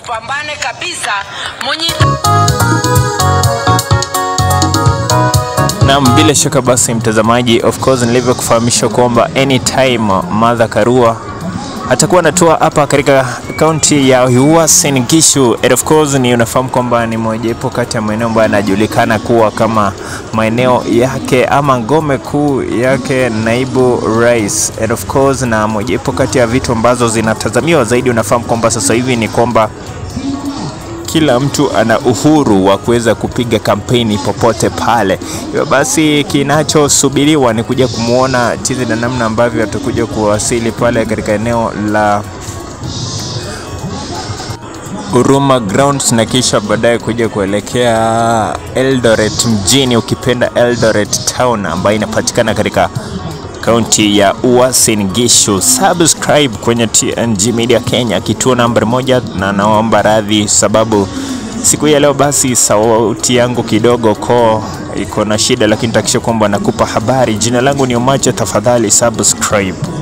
tupambane kabisa mwenye Naam, bila shaka basi mtazamaji, of course nilivyokufahamisha kwamba anytime Martha Karua atakuwa anatua hapa katika kaunti ya Uasin Gishu. And of course ni unafahamu kwamba ni mojawapo kati ya maeneo ambayo yanajulikana kuwa kama maeneo yake ama ngome kuu yake naibu rais. And of course na mojawapo kati ya vitu ambazo zinatazamiwa zaidi, unafahamu kwamba sasa hivi ni kwamba kila mtu ana uhuru wa kuweza kupiga kampeni popote pale. Hivyo basi kinachosubiriwa ni kuja kumwona jinsi na namna ambavyo atakuja kuwasili pale katika eneo la Huruma Grounds na kisha baadaye kuja kuelekea Eldoret mjini, ukipenda Eldoret Town ambayo inapatikana katika kaunti ya Uasin Gishu. Subscribe kwenye TNG Media Kenya, kituo nambari moja, na naomba radhi sababu siku hii ya leo basi sauti yangu kidogo koo iko na shida, lakini takisha kwamba nakupa habari. Jina langu ni Omacha, tafadhali subscribe.